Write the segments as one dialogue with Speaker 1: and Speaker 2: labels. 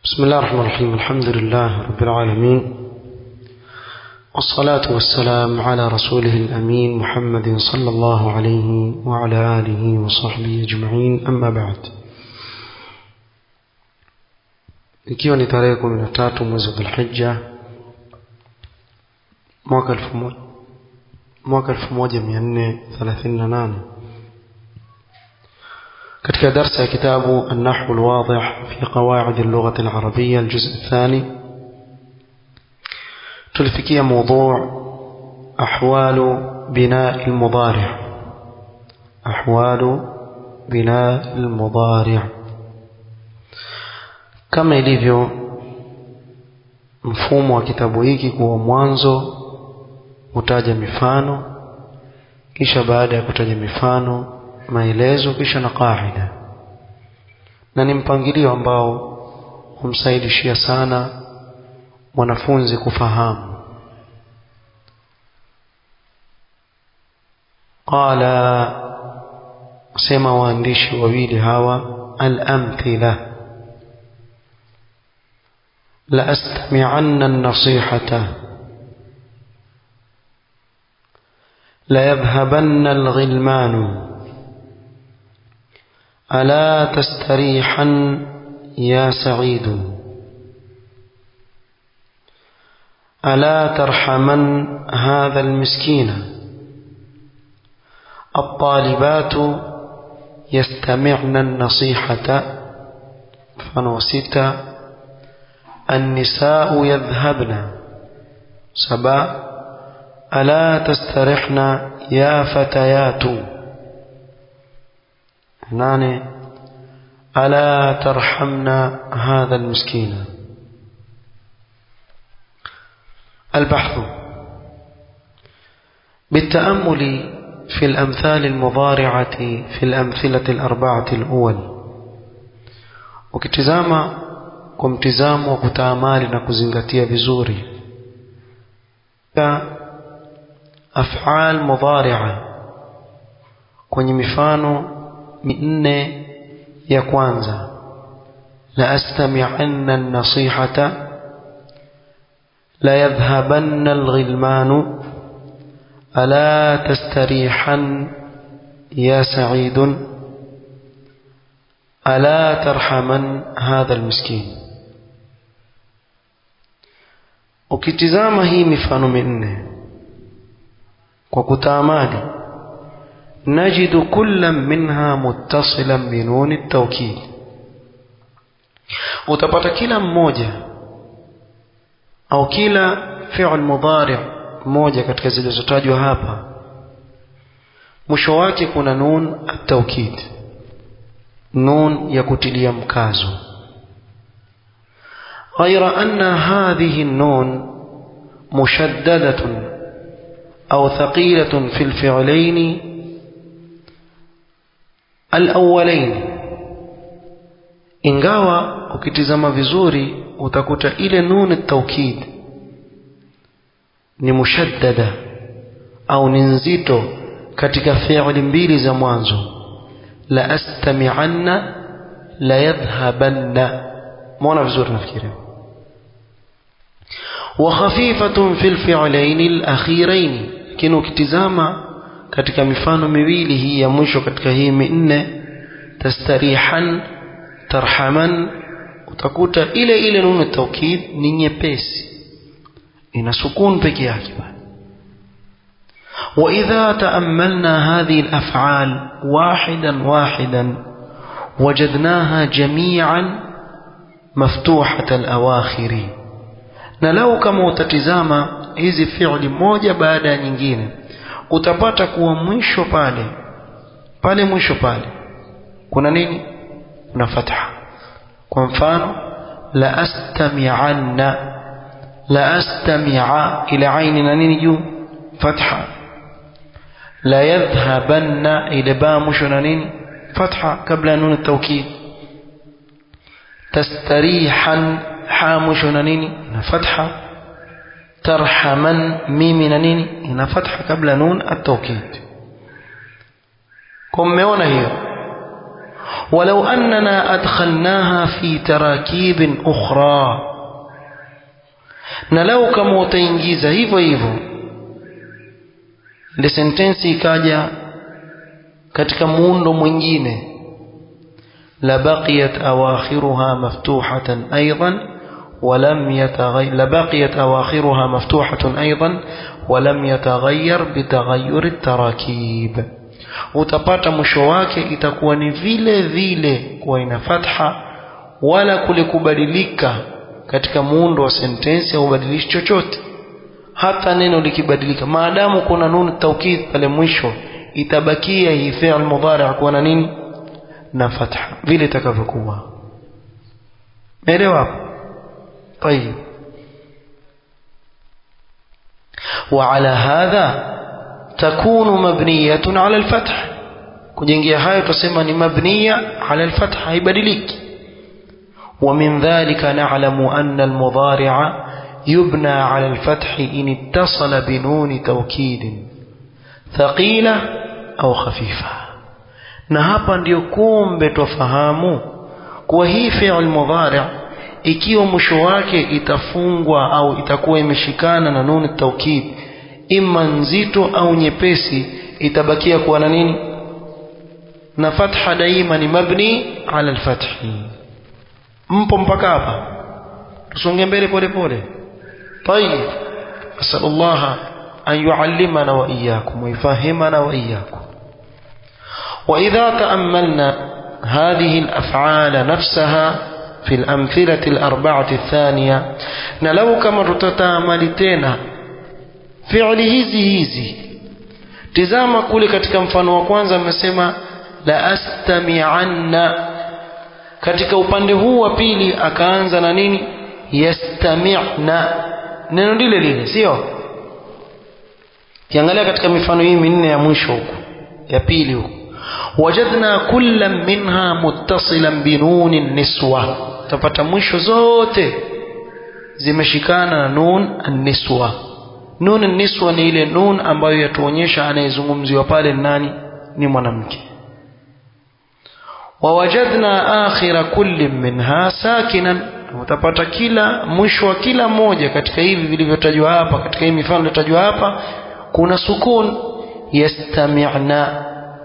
Speaker 1: بسم الله الرحمن الرحيم الحمد لله رب العالمين والصلاة والسلام على رسوله الأمين محمد صلى الله عليه وعلى آله وصحبه أجمعين أما بعد ikiwa ni tarehe kumi na tatu mwezi wa dhulhija mwaka elfu moja mwaka elfu moja mia nne thelathini na nane katika darsa ya kitabu النحو الواضح في قواعد اللغة العربية الجزء الثاني تلفكي موضوع أحوال بناء المضارع أحوال بناء المضارع kama ilivyo mfumo wa kitabu hiki kuwa mwanzo hutaja mifano kisha baada ya kutaja mifano maelezo kisha na qaida na ni mpangilio ambao humsaidishia sana mwanafunzi kufahamu qala sema waandishi wawili hawa al-amthila لأستمعن النصيحة ليذهبن الغلمان ألا تستريحا يا سعيد ألا ترحمن هذا المسكين الطالبات يستمعن النصيحة فنوسيت النساء يذهبن سبا ألا تسترحن يا فتيات ناني ألا ترحمن هذا المسكين البحث بالتأمل في الأمثال المضارعة في الأمثلة الأربعة الأول وكتزاما kwa mtizamo wa kutaamali na kuzingatia vizuri af'al mudhari'a kwenye mifano minne ya kwanza la astami'anna an-nasihata la yadhhabanna al-ghilmanu ala tastarihan ya sa'idun ala tarhaman hadha al-miskin ukitizama hii mifano minne kwa kutaamali najidu kullam minha muttasilan binuni tawkid utapata kila mmoja au kila fi'l mudhari mmoja katika zilizotajwa hapa mwisho wake kuna nun at-tawkid nun ya kutilia mkazo غير أن هذه النون مشددة أو ثقيلة في الفعلين الأولين ingawa ukitizama vizuri utakuta ile nun at-tawkid ni mushaddada au ni nzito katika fi'li mbili za mwanzo la astami'anna la yadhhabanna muona vizuri nafikiria وخفيفة في الفعلين الأخيرين lakini ukitizama katika mifano miwili hii ya mwisho katika hii minne tastarihan tarhaman utakuta ile ile nunu taukid ni nyepesi ina sukun peke yake وإذا تأملنا هذه الأفعال واحدا واحدا وجدناها جميعا مفتوحة الأواخر na lau kama utatizama hizi fi'li moja baada ya nyingine utapata kuwa mwisho pale pale mwisho pale kuna nini kuna fatha kwa mfano la astami'anna la astami'a ila aini na nini juu fatha la yadhhabanna ila ba mwisho na nini fatha kabla nun at-tawkid tastarihan ha mwisho na nini na fatha tarhaman mimi na nini ina fatha kabla nun at-tawkid kwa mmeona hiyo ولو أننا أدخلناها في تراكيب أخرى na lau kama utaingiza hivyo hivyo ile sentensi ikaja katika muundo mwingine labaqiyat awakhiruha maftuhatan aidan ولم يتغير لبقيت أواخرها مفتوحة أيضا ولم يتغير بتغير التراكيب utapata mwisho wake itakuwa ni vile vile kuwa ina fatha wala kule kubadilika katika muundo wa sentensi au ubadilishi chochote hata neno likibadilika maadamu kuna nunu taukid pale mwisho itabakia hii fi'l mudhari' kuwa na nini na fatha vile itakavyokuwa umeelewa طيب وعلى هذا تكون مبنية على الفتح kujengea hayo tusema ni mabniya ala alfath haibadiliki ومن ذلك نعلم أن المضارع يبنى على الفتح إن اتصل بنون توكيد ثقيلة أو خفيفة na hapa ndio kumbe twafahamu kuwa hii fi'l mudhari' ikiwa mwisho wake itafungwa au itakuwa imeshikana na nuni taukid imma nzito au nyepesi itabakia kuwa na nini na fatha daima ni mabni ala alfathi mpo mpaka hapa tusonge mbele pole pole طيب أسأل الله أن يعلمنا وإياكم ويفهمنا وإياكم وإذا تأملنا هذه الأفعال نفسها في الأمثلة الأربعة الثانية نلو كما تتاملتنا فعل hizi hizi tizama kule katika mfano wa kwanza amesema la astami'anna katika upande huu wa pili akaanza na nini yastami'na neno lile lile sio kiangalia katika mifano hii minne ya mwisho huko ya pili huko wajadna kullam minha muttasilan binuni niswa tapata mwisho zote zimeshikana na nun an-niswa nun an-niswa ni ile nun ambayo yatuonyesha anayezungumziwa pale nani ni mwanamke wawajadna akhira kulli minha sakinan utapata kila mwisho wa kila moja katika hivi vilivyotajwa hapa katika hii mifano iliyotajwa hapa kuna sukun yastami'na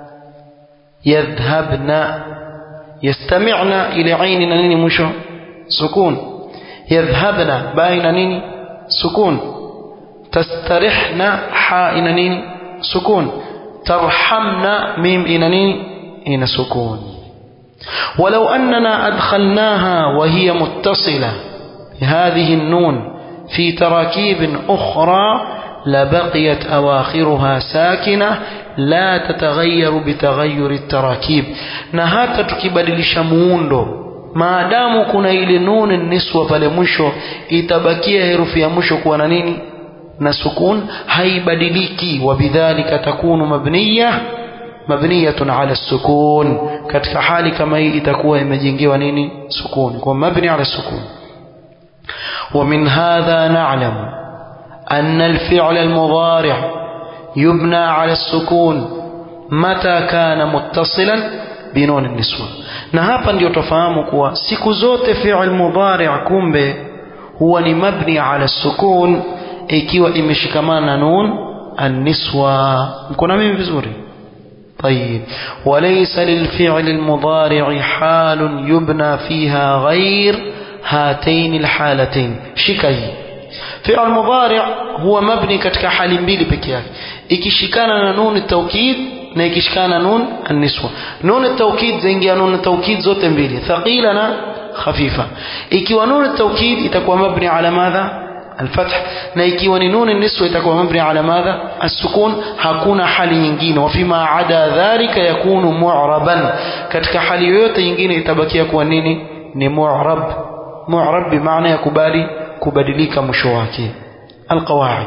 Speaker 1: yadhhabna yastami'na ile aini na nini mwisho sukun yadhhabna baina nini sukun tastarihna ha ina nini sukun tarhamna mim ina nini ina sukun ولو أننا أدخلناها وهي متصلة بهذه النون في تراكيب أخرى لبقيت أواخرها ساكنة لا تتغير بتغير التراكيب نهاتا تكبدلش muundo maadamu kuna ile nuni niswa pale mwisho itabakia herufi ya mwisho kuwa na nini na sukun haibadiliki wabidhalika takunu mabniya mabniyatun ala sukun katika hali kama hii itakuwa imejengewa nini sukun kwa mabni ala sukun ومن هذا نعلم أن الفعل المضارع يبنى على السكون متى كان متصلا بنون النسوة na hapa ndio tofahamu kuwa siku zote fi'l mudhari' kumbe huwa ni mabni ala sukun ikiwa imeshikamana na nun an-niswa mko na mimi vizuri طيب وليس للفعل المضارع حال يبنى فيها غير هاتين الحالتين شكي فعل مضارع هو مبني katika hali mbili peke yake ikishikana na nun taukid na ikishikana nun an-niswa nun taukid zaingia nun taukid zote mbili thaqila na khafifa ikiwa nun taukid itakuwa mabni ala madha الفتح na ikiwa ni nun niswa itakuwa mabni ala madha as-sukun hakuna hali nyingine wa fima ada dhalika yakunu mu'raban katika hali yoyote nyingine itabakia kuwa nini ni mu'rab mu'rab bimaana ya kubali kubadilika mwisho wake القواعد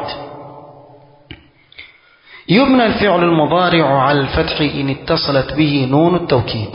Speaker 1: يبنى الفعل المضارع على الفتح إن اتصلت به نون التوكيد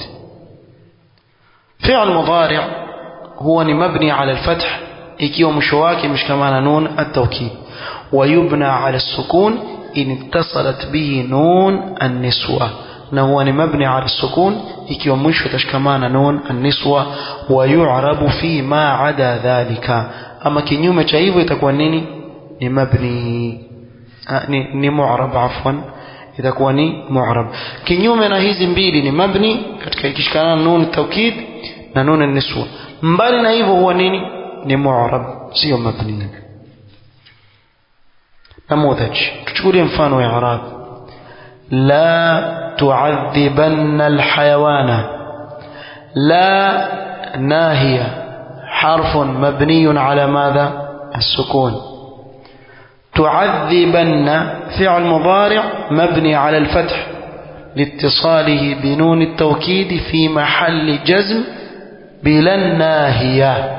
Speaker 1: فعل مضارع هو مبني على الفتح ikiwa mwisho wake imeshikamana nun at-tawkid wa yubna ala sukun in ittasalat bihi nun an-niswa na huwa ni mabni ala sukun ikiwa mwisho itashikamana nun an-niswa wa yu'rabu fi ma ada dhalika ama kinyume cha hivyo itakuwa nini ni mabni ni, ni mu'rab afwan itakuwa ni mu'rab kinyume na hizi mbili ni mabni katika ikishikana nun taukid na nun an-niswa mbali na hivyo huwa nini ni mu'rab sio mabni نموذج تشكولي مفانو يا عرب لا تعذبن الحيوان لا ناهية حرف مبني على ماذا السكون تعذبن فعل مضارع مبني على الفتح لاتصاله بنون التوكيد في محل جزم بلا الناهيه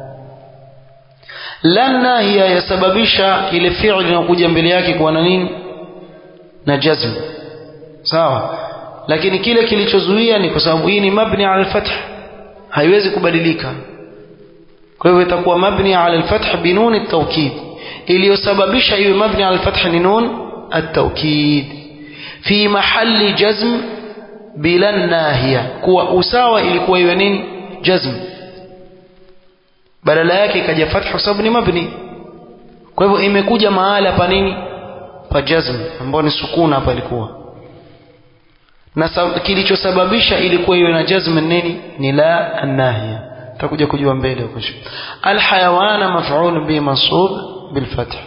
Speaker 1: lan nahia yasababisha ile fi'li inayokuja mbele yake kuwa na nini na jazm sawa lakini kile kilichozuia ni kwa sababu hii ni mabni ala al-fath haiwezi kubadilika kwa hivyo itakuwa mabni ala al-fath binun at-tawkid iliyosababisha iwe mabni ala al-fath ni nun at-tawkid fi mahalli jazm bila nahia kuwa usawa ilikuwa iwe nini jazm badala yake ikaja fatha kwa sababu ni mabni kwa hivyo imekuja mahala pa nini pa jazm ambao ni sukuna hapa ilikuwa na kilichosababisha ilikuwa iwe na jazm nini ni la annahia tutakuja kujua mbele huko alhayawana maf'ul bi mansub bil fath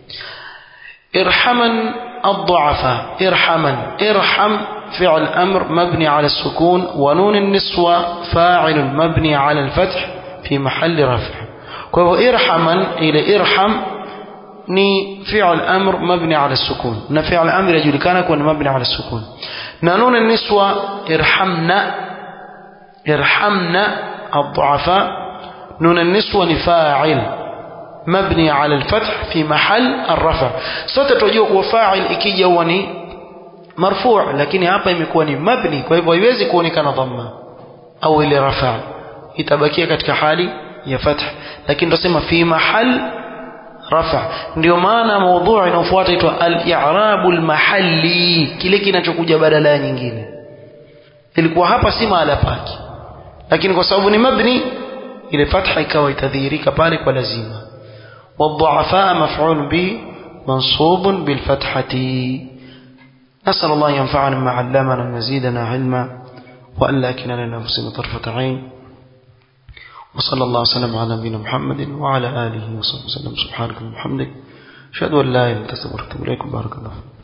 Speaker 1: irhaman الضعفاء ارحما ارحم فعل أمر مبني على السكون ونون النسوة فاعل مبني على الفتح في محل رفع kwa irhaman ile irham ni fi'l amr mabni ala sukun na fi'l amr yajulikana kuwa ni mabni ala sukun na nun niswa irhamna irhamna الضعفاء نون النسوة فاعل مبني على الفتح في محل الرفع sote tunajua kuwa fa'il ikija huwa ni marfu' lakini hapa imekuwa ni mabni kwa hivyo haiwezi kuonekana dhamma au ile rafa' itabakia katika hali ya fath lakini tunasema fi mahal rafa ndio maana maudhui inayofuata itwa al-i'rabu al-mahalli kile kinachokuja badala ya nyingine ilikuwa hapa si mahala pake lakini kwa sababu ni mabni ile fatha ikawa itadhihirika pale kwa lazima والضعفاء مفعول به منصوب بالفتحة نسأل الله ينفعنا ما علمنا مزيدنا علما وأن لا كنا لنفسنا طرفة عين وصلى الله وسلم على نبينا محمد وعلى آله وصحبه وسلم سبحانك وبحمدك أشهد أن لا إله إلا أنت أستغفرك وأتوب إليك بارك الله فيك